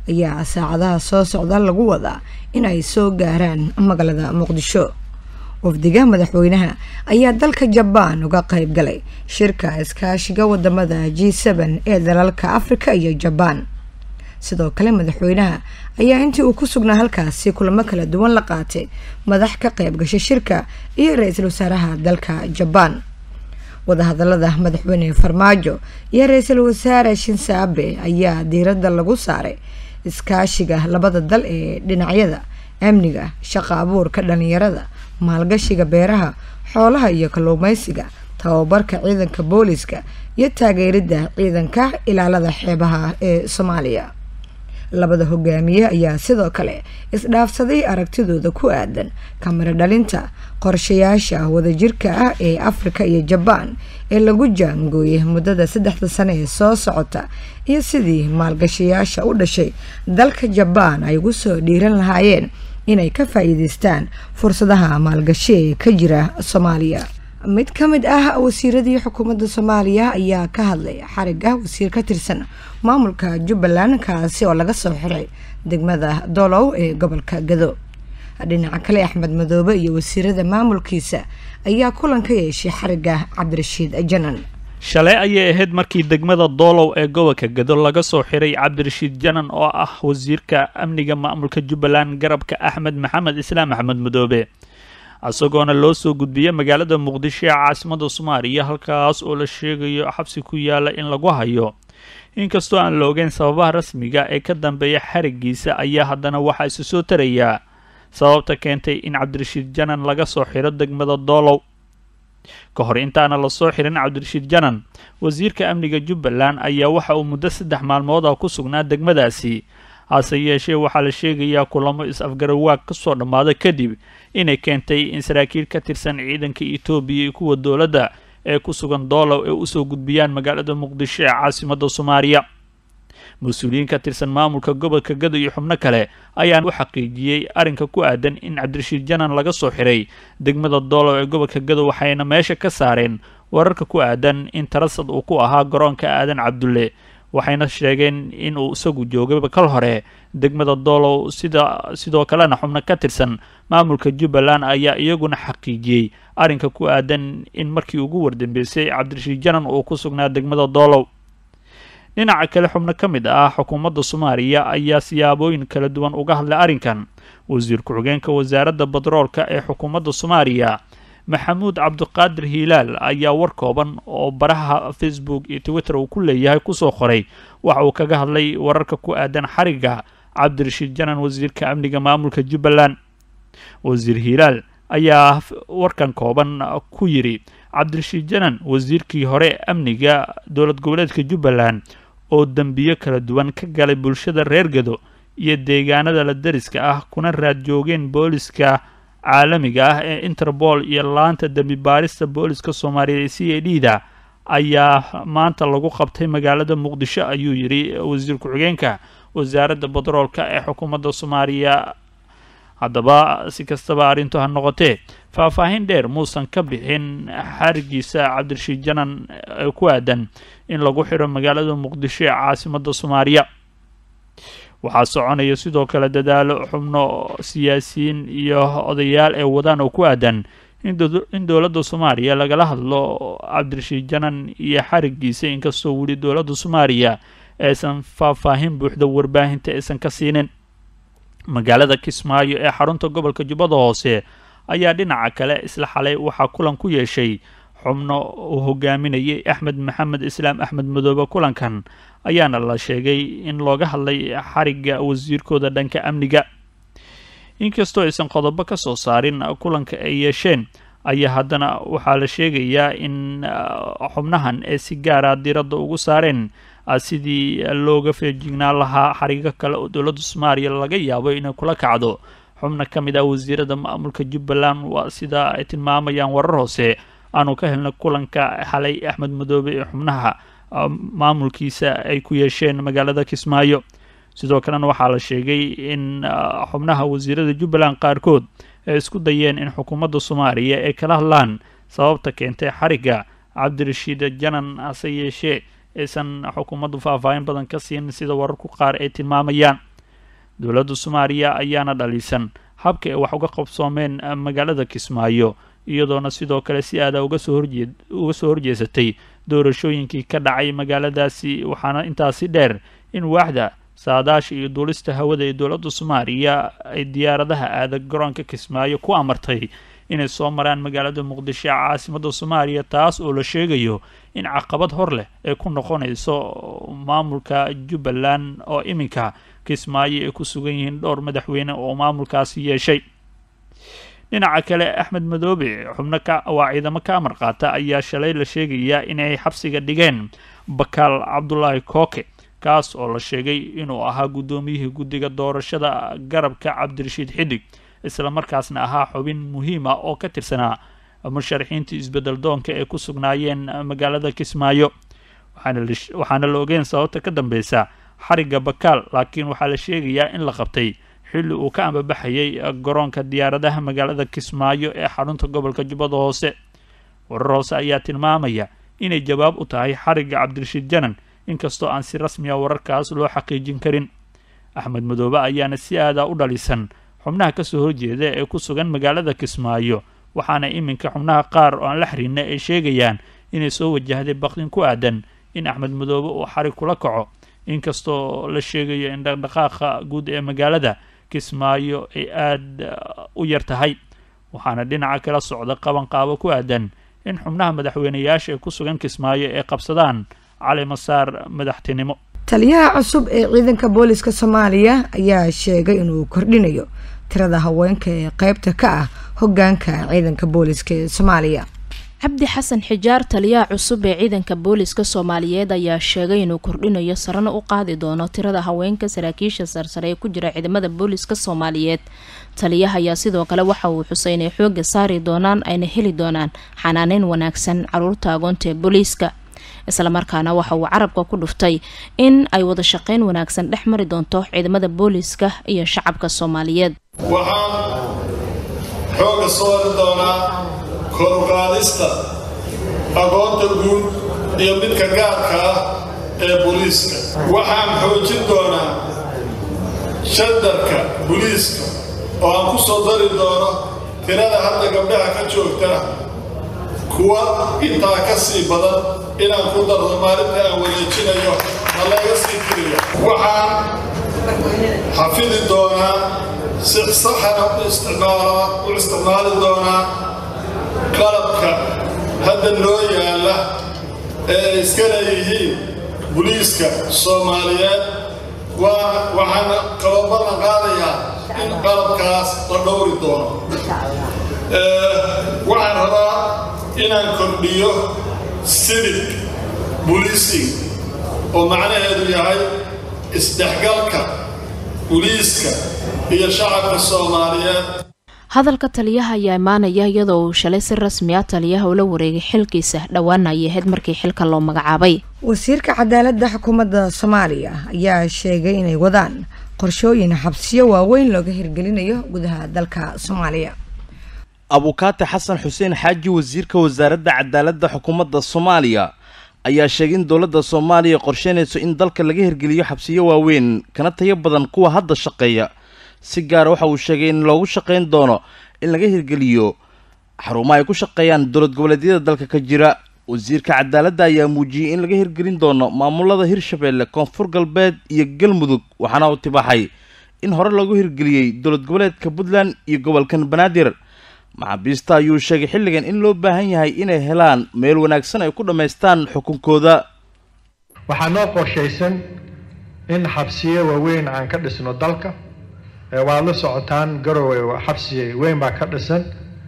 ayaa saacadaha soo socda lagu wadaa in ay soo gaaraan magaalada muqdisho wafdiga madaxweynaha ayaa dalka jabaan uga qayb galay shirka iskaashiga wadamada g seben ee dalalka afrika iyo jabaan sidoo kale madaxweynaha ayaa intii uu ku sugnaa halkaasi kulamo kala duwan la qaatay madax ka qayb gashay shirka iyo ra-iisul wasaaraha dalka jabaan wadahadalada madaxweyne farmaajo iyo ra-iisul wasaare shinse abe ayaa diiradda lagu saaray iskaashiga labada dal ee dhinacyada amniga shaqo abuurka dhalinyarada maalgashiga beeraha xoolaha iyo kalluumeysiga tababarka ciidanka booliska iyo taageeridda ciidanka ilaalada xeebaha ee soomaaliya labada hogaamiye ayaa sidoo kale isdhaafsaday aragtidooda ku aadan kamiro dhalinta qorshayaasha wadajirka ah ee afrika iyo jabaan ee lagu jaangooyay muddada saddexda sane ee soo socota iyo sidii maalgashayaasha u dhashay dalka jabaan ay ugu soo dhiiran lahaayeen inay ka faa-iideystaan fursadaha maalgashi ee ka jira soomaaliya mid ka mid ah wasiiradii xukuumadda soomaaliya ayaa ka hadlay xarig ah wasiir ka tirsan maamulka jubbaland kaasi oo laga soo xiray degmada dolow ee gobolka gado dhinaca kale axmed madoobe iyo wasiirada maamulkiisa ayaa kulan ka yeeshay xariga cabdirashiid janan shalay ayay ahayd markii degmada doolow ee gobolka gado laga soo xiray cabdirashiid janan oo ah wasiirka amniga maamulka jubbaland garabka axmed maxamed islaam axmed madoobe isagoona loo soo gudbiyay magaalada muqdisho ee caasimada soomaaliya halkaas oo la sheegayo xabsi ku yaala in lagu hayo inkastoo aan la ogeyn sababaha rasmiga ee ka dambeeya xarigiisa ayaa haddana waxaa isu soo tarayaa sababta keentay in cabdirashiid janan laga soo xiro degmada doolow ka hor intaana lasoo xirin cabdirashiid janan wasiirka amniga jubbaland ayaa waxa uu muddo saddex maalmood ah ku sugnaa degmadaasi hase yeeshee waxaa la sheegayaa kulamo is-afgarawaag ka soo dhammaada kadib inay keentay in saraakiil ka tirsan ciidanka etoobiya iyo kuwa dowladda ee ku sugan doolow ee usoo gudbiyaan magaalada muqdisho ee caasimada soomaaliya mas-uuliyiin ka tirsan maamulka gobolka gado iyo xubno kale ayaan u xaqiijiyey arrinka ku aadan in cabdirashiid janan laga soo xiray degmada doolow ee gobolka gado waxayna meesha ka saareen wararka ku aadan in tarasad uu ku ahaa garoonka aadan cabdulle waxayna sheegeen in uu isagu joogayba kal hore degmada doolow sida sidoo kalena xubno ka tirsan maamulka jubbaland ayaa iyaguna xaqiijiyey arrinka ku aadan in markii ugu wardambeysay cabdirashiid janan uu ku sugnaa degmada doolow dhinaca kale xubno ka mid ah xukuumadda soomaaliya ayaa siyaabooyin kala duwan uga hadlay arrinkan wasiir ku-xigeenka wasaaradda batroolka ee xukuumadda soomaaliya maxamuud cabdiqaadir hiilaal ayaa war kooban oo baraha facebook iyo twitter uu ku leeyahay kusoo qoray waxa uu kaga hadlay wararka ku aadan xariga cabdirashiid janan wasiirka amniga maamulka jubbaland wasiir hiilaal ayaa warkan kooban ku yidhi cabdirashiid janan wasiirkii hore amniga dowlad goboleedka jubbaland oo dembiyo kala duwan ka galay bulshada reer gado iyo deegaanada la dariska ah kuna raad joogeen booliska caalamiga ah ee interpol iyo laanta dembi baarista booliska soomaaliyeed ee c a d da ayaa maanta lagu qabtay magaalada muqdisho ayuu yidhi wasiir ku-xigeenka wasaaradda batroolka ee xukuumadda soomaaliya haddaba si kastaba arrintu ha noqotee faahfaahin dheer muusan ka bixin xarigiisa cabdirashiid janan ee ku aadan in lagu xiro magaalada muqdisho ee caasimada soomaaliya waxaa soconaya sidoo kale dadaalo xubno siyaasiyiin iyo odayaal ee wadaan oo ku aadan in dowladda soomaaliya lagala hadlo cabdirashiid janan iyo xarigiisa inkastoo weli dowladda soomaaliya aysan faahfaahin buuxda warbaahinta aysan ka siinin magaalada kismaayo ee xarunta gobolka jubbada hoose ayaa dhinaca kale isla xalay waxaa kulan ku yeeshay xubno uu hogaaminayay axmed maxamed islaam axmed madoobe kulankan ayaana la sheegay in looga hadlay xariga wasiirkooda dhanka amniga inkastoo aysan qodobo ka soo saarin kulanka ay yeesheen ayaa haddana waxaa la sheegayaa in xubnahan ee si gaara diradda ugu saareen sidii looga feejignaan lahaa xarigo kale oo dowladda soomaaliya laga yaabo inay kula kacdo xubna ka mid ah wasiirada maamulka jubbaland waa sida ay tilmaamayaan warar hoose aanu ka helnay kulanka xalay axmed madoobe ee xubnaha maamulkiisa ay ku yeesheen magaalada kismaayo sidoo kalena waxaa la sheegay in xubnaha wasiirada jubbaland qaarkood ay isku dayeen in xukuumadda soomaaliya ay kala hadlaan sababta keentay xariga cabdirashiid janan hase yeeshee aysan xukuumaddu faahfaahin badan ka siin sida wararku qaar ay tilmaamayaan dowladda soomaaliya ayaana dhaliisan habka ay wax uga qabsoomeen magaalada kismaayo iyadoona sidoo kale si aada uga soo horjee uga soo horjeesatay doorashooyinkii ka dhacay magaaladaasi waxaana intaasi dheer in waaxda saadaasha iyo duulista hawada ee dowladda soomaaliya ay diyaaradaha aada garoonka kismaayo ku amartay inay soo maraan magaalada muqdisho ee caasimadda soomaaliya taas oo la sheegayo in caqabad hor leh ay ku noqonayso maamulka jubbaland oo iminka kismaayo ay ku sugan yihiin dhowr madaxweyne oo maamulkaasi yeeshay dhinaca kale axmed madoobe xubno ka waa ciidamo ka amar qaata ayaa shalay la sheegayaa inay xabsiga dhigeen bakaal cabdulaahi kooke kaas oo la sheegay inuu ahaa guddoomiyihii guddiga doorashada garabka cabdirashiid xidig islamarkaasna ahaa xubin muhiim ah oo ka tirsanaa musharaxiintii isbedel doonka ee ku sugnaayeen magaalada kismaayo waxaana la ogeyn sababta ka dambeysa xarigga bakaal laakiin waxaa la sheegayaa in la qabtay xilli uu ka ambabaxayay garoonka diyaaradaha magaalada kismaayo ee xarunta gobolka jubbada hoose warar hoose ayaa tilmaamaya inay jawaab u tahay xarigga cabdirashiid janan inkastoo aan si rasmiya wararkaas loo xaqiijin karin axmed madoobe ayaana si aada u dhalisan xubnaha kasoo horjeeda ee ku sugan magaalada kismaayo waxaana iminka xubnaha qaar oo aan la xiriirna ay sheegayaan inay soo wajahday baqdin ku aadan in axmed madoobe uu xarig kula kaco inkastoo la sheegayo in dhaqdhaqaaqa guud ee magaalada kismaayo ay aada u yar tahay waxaana dhinaca kala socda qabanqaabo ku aadan in xubnaha madaxweyneyaasha ee ku sugan kismaayo ay qabsadaan cali masaar madaxtinimo taliyaha cusub ee ciidanka booliska soomaaliya ayaa sheegay inuu kordhinayo tirada haweenka ee qeybta ka ah hogaanka ciidanka booliska ee soomaaliya cabdi xasan xijaar taliyaha cusub ee ciidanka booliska soomaaliyeed ayaa sheegay inuu kordhinayo sarana u qaadi doono tirada haweenka saraakiisha sarsare ee ku jira ciidamada booliska soomaaliyeed taliyaha ayaa sidoo kale waxa uu xusay inay xooga saari doonaan ayna heli doonaan xanaaneyn wanaagsan caruurta agoonta ee booliiska islamarkaana waxa uu carabka ku dhuftay in ay wada shaqeyn wanaagsan dhex mari doonto ciidamada booliiska iyo shacabka soomaaliyeed waxaan xooga soori doonaa koruqaadista aqoonta guud iyo midka gaarka ah ee booliiska waxaan xoojin doonaa shandarka booliiska oo aan ku soo dari doono tirada hadda gabdhaha ka joogta kuwa intaa ka sii badan inaan ku dardo maalinta aan wareejinayo ma laga sii tiriyo waxaan xafidi doonaa si saxana u isticmaali doonaa qalabka hadda noo yaalla ee ay iska leeyihiin buliiska soomaaliyeed waxaana kaloo ballan qaadayaa in qalabkaas la dhowri doono waxaan rabaa inaan kordhiyo civic buliising oo macnaheedu yahay isdhexgalka buliiska iyo shacabka soomaaliyeed hadalka taliyaha ayaa imaanaya iyadoo uu shalay si rasmi ah taliyaha ula wareegay xilkiisa dhowaana ay ahayd markii xilka loo magacaabay wasiirka cadaaladda xukuumadda soomaaliya ayaa sheegay inay wadaan qorshooyin xabsiyo waaweyn looga hirgelinayo gudaha dalka soomaaliya abukaate xasan xuseen xaaji wasiirka wasaaradda cadaaladda xukuumadda soomaaliya ayaa sheegay in dowladda soomaaliya qorsheynayso in dalka laga hirgeliyo xabsiyo waaweyn kana tayo badan kuwa hadda shaqeeya si gaara waxa uu sheegay in loogu shaqayn doono in laga hirgeliyo xarumaha ay ku shaqeeyaan dowlad goboleedyada dalka ka jira wasiirka cadaaladda ayaa muujiyey in laga hirgelin doono maamulada hirshabeelle koonfur galbeed iyo galmudug waxaana uu tibaaxay in hore loogu hirgeliyey dowlad goboleedka puntland iyo gobolkan banaadir maxaabiista ayuu sheegay xilligan in loo baahan yahay inay helaan meel wanaagsan ay ku dhammaystaan xukunkooda waxaa noo qorshaysan in xabsiyo waaweyn aan ka dhisno dalka waad la socotaan garowe xabsi weyn baa ka dhisan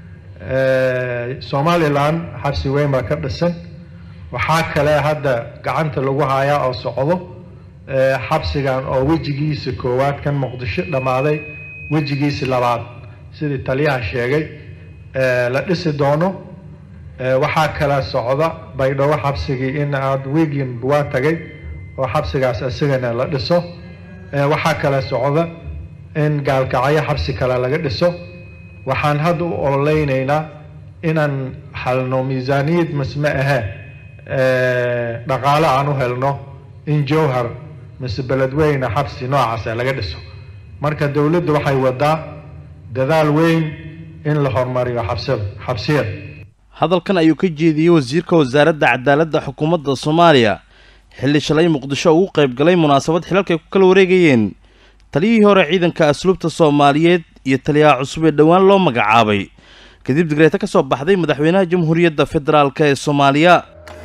somalilan xabsi weyn baa ka dhisan waxaa kale hadda gacanta lagu hayaa oo socdo xabsigan oo wejigiisa koowaad kan muqdisho dhammaaday wejigiisa labaad sidii taliyaha sheegay la dhisi doono waxaa kale socda baydhabo xabsigii in aad wiigin waa tagay oo xabsigaas isagana la dhiso waxaa kale socda in gaalkacyo xabsi kale laga dhiso waxaan hadda u ololeynaynaa inaan halno miisaaniyad misme ahee dhaqaale aan u helno in jowhar mise beledweyne xabsi noocaasa laga dhiso marka dowladdu waxay wadaa dadaal weyn in la horumariyo xabsida xabsiyada hadalkan ayuu ka jeediyey wasiirka wasaaradda cadaaladda xukuumadda soomaaliya xilli shalay muqdisho ugu qayb galay munaasabad xilalka ay ku kala wareegayeen taliyihii hore ciidanka asluubta soomaaliyeed iyo taliyaha cusub ee dhowaan loo magacaabay kadib digreeto ka soo baxday madaxweynaha jamhuuriyadda federaalk ee soomaaliya